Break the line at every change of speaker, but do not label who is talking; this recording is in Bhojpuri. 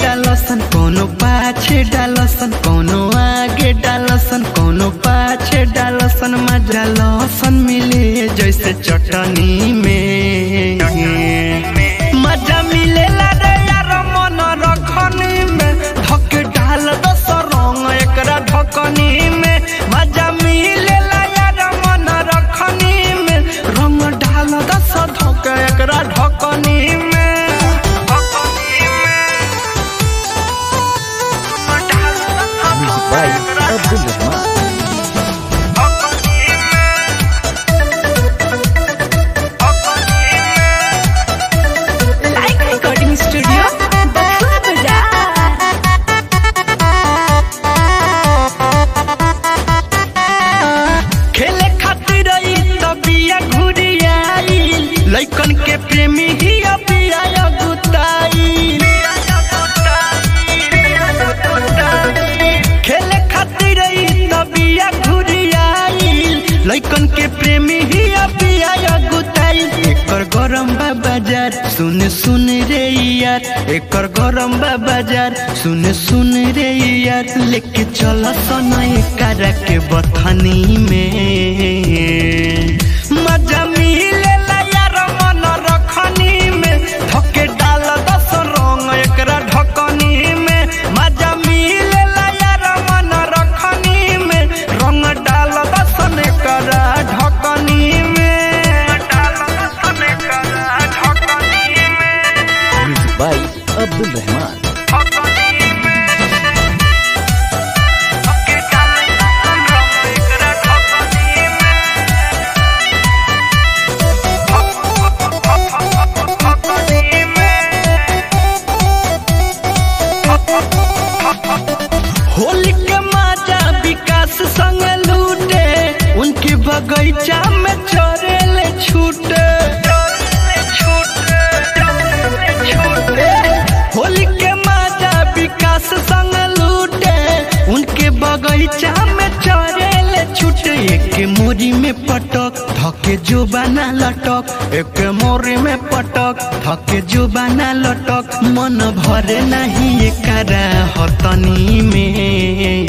डालसन कोनो पाछे डालसन कोनो आगे डालसन कोनो पाछे डालसन मजा लसन मिले जैसे चटनी में मजा मिलेला रे यार मन रखनी में धक डाल दस रंग एकरा ढकनी में मजा मिलेला यार मन रखनी में रंग डाल दस धक एकरा ढकनी में
Music by Abdul Rahman.
Like Recording Studio, Bakula Bazaar.
खेले खातिर ई तबिया घुरियाई लइकन के प्रेमी ही अबिया गुताई खेले खातिर ई तबिया घुरियाई लइकन के प्रेमी ही अबिया गुताई एकर गरम बा बाजार सुन सुन रे यार एकर गरम बा बाजार सुन सुन रे यार लेके चल सन एकरा के बथनी में मजा मिलेला यार मन रखनी में धके डाल दस रंग एकरा ढकनी में मजा मिलेला यार मन रखनी में रंग डाल दस एकरा ढकनी में डाल दस एकरा ढकनी में
Music by Abdul Rahman.
Holi के माजा विकास संग लूटे उनके बगीचा में चोरेले छूटे होली के माजा विकास संग लूटे उनके बगीचा में चोरेले छूटे एक मोरी में पटक धके जो बना लटक एक मोरी में पटक धके जो बना लटक मन भरे नहीं एकरा हतनी में